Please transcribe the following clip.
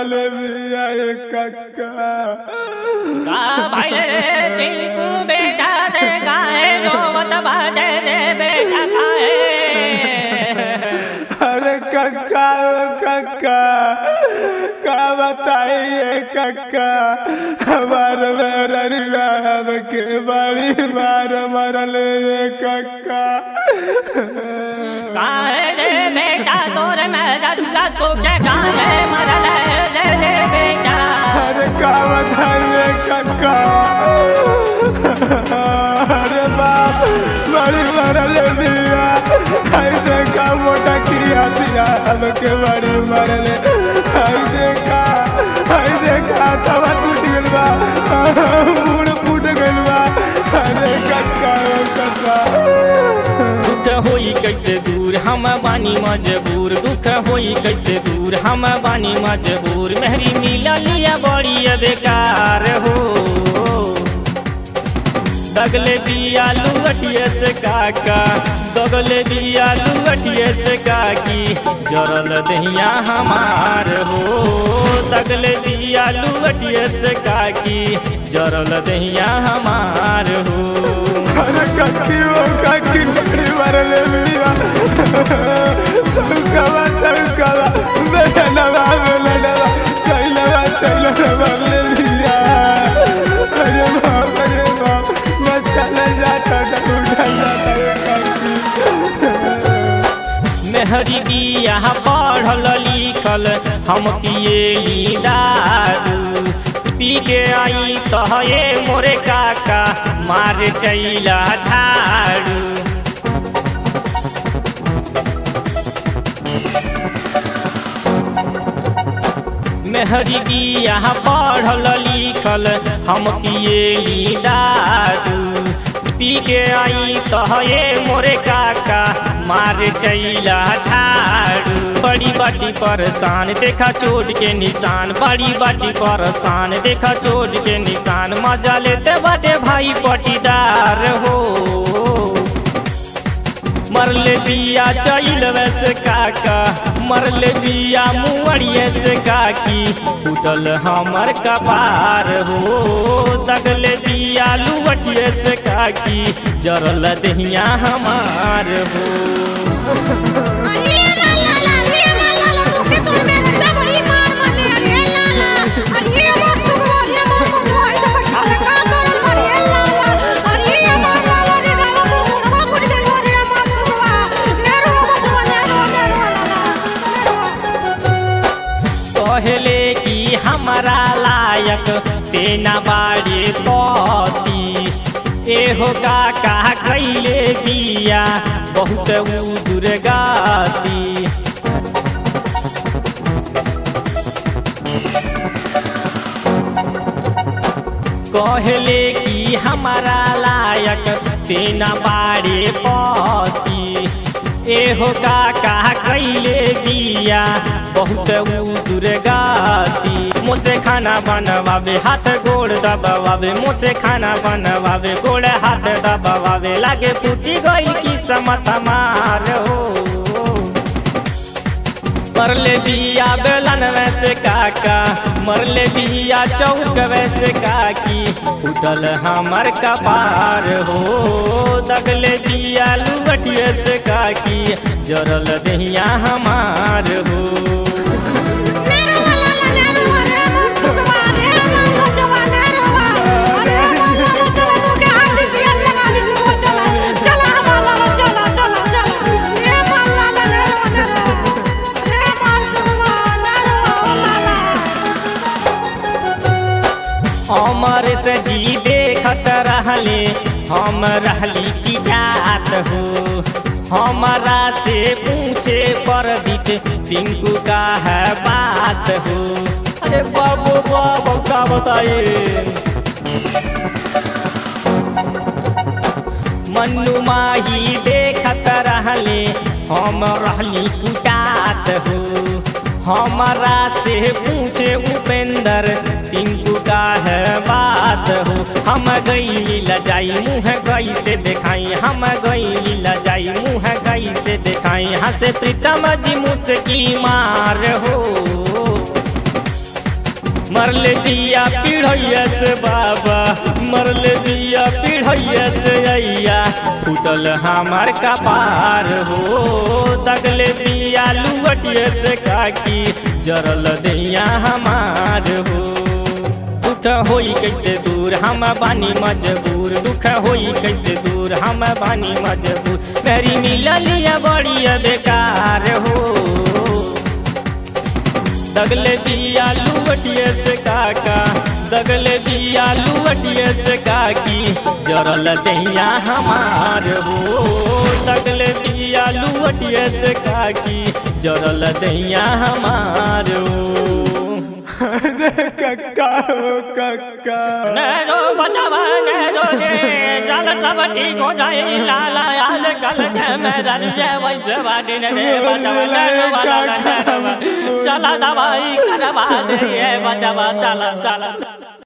मरले बिया ए कक्का का भइले रे टिंकू बेटा से गाए रोवत बाजे रे बेटा खाए अरे कक्का ओ कक्का का बताइए कक्का हमार राम के बड़ी मार मरले ये कक्का काहे रे बेटा तोरे में रल्ला तुझे काहे मरले रे रे बेटा अरे का बताइए कक्का अरे बाप बड़ी मरले दिया आई देखा मोटा क्रिया दिया हमके बड़ी मरले आई देखा आई देखा तवा टूट गइल बा मुड़ फूट गइल बा अरे कक्का ओ कक्का दुख होई कैसे दूर हम बानी मजबूर दुख होई कैसे दूर हम बानी मजबूर मेहरी मिला लिया बड़ी बेकार हो दगले दिया लुअटिए से काका दगले दिया लुअटिए से काकी जरल दहिया हमार हो दगले दिया लुअटिए से काकी जरल दहिया हमार हो अरे कक्की ओ कक्की बड़ी मरले दिया चौकावा चौकावा बेलनवा बेलनवा चैलवा चैलवा मरले दिया अरे बाप अरे बाप मैं चले जाता था उठा जाता रे कक्की मेहरी बिया पढ़ल लिखल हम पिए दारू पी के आई तहे मोरे काका मार चैला झाड़ू मेहरी बिया पढ़ल लिखल हम पिए दारू पी के आई तहे मोरे काका मार चैला झाड़ू बड़ी बाटी परेशान देखा चोट के निशान बड़ी बाटी परेशान देखा चोट के निशान मजा लेते बाटे भाई पटीदार हो मरले बिया चैल वैसे काका मरले बिया मुअड़िए से काकी उठल हमर कपार हो दगले बिया लुवटिए से काकी जरल दहिया हमार हो अरे ला ला ला रे ला ला ला तू के तोर में हड्डा बड़ी मार माने अरे ला ला अरे मार सुगो अरे मार मार तो कठा का तोर अरे ला ला अरे मार ला ला रे ला ला तू मुड़वा मुड़ दे अरे मार सुगवा नेरो बचवा नेरो नेरो कहले कि हमारा लायक तेना बाड़े पति एहो काका कैले बिया बहुत उ दुर्गाती कहले कि हमारा लायक तेना बाड़े पति एहो काका कैले बिया बहुत उ दुर्गाती मुझसे खाना बनवावे हाथ गोड़ दबावे मुझसे खाना बनवावे गोड़ हाथ दबावे लागे फूटी गई की समत मार हो मरले बिया बेलन वैसे काका मरले बिया चौक वैसे काकी उठल हमर कपार हो दगले बिया लुवटिए से काकी जरल दहिया हमार हो नेरो ला ला ला नेरो अरे मार सुगवा अरे मार बचवा नेरो अरे मार ला ला चला तू के हाथ से लगा दी सुगवा चला चला हमारा चला चला चला ये मार ला ला नेरो नेरो ये मार सुगवा नेरो ला ला अमर से जी देखत रहले हम रहली की जात हो हमारा से पूछे पर दिख टिंकू का है बात हो अरे बाबू बाबू का बताइए मन्नू माही देखत रहले हम रहली कुटात हो हमारा से पूछे उपेंद्र टिंकू का है बात हो हम गई लजाई मुँह गई से दिखाई हम गई लजाई मुँह गई से दिखाई हंसे प्रीतम जी मुझकी मार हो मरले दिया पीढ़ैया से बाबा मरले दिया पीढ़ैया से अइया फूटल हमार कपार हो दगले दिया लुवटिया से काकी जरल दैया हमार हो दुख होई कैसे दूर हम बानी मजबूर दुख होई कैसे दूर हम बानी मजबूर मेरी मिललिया बड़ी बेकार हो दगले दिया लुवटिए से काका दगले दिया लुवटिए से काकी जरल दैया हमार हो दगले दिया लुवटिए से काकी जरल दैया हमार हो कक्का हो कक्का नैनो बचावा नैनो रे चल सब ठीक हो जाए लाला आज कल के मेरा रे वैसे बाटी ने रे बचावा नैनो वाला नैनो चला दवाई करवा दे ये बचावा चला चला चला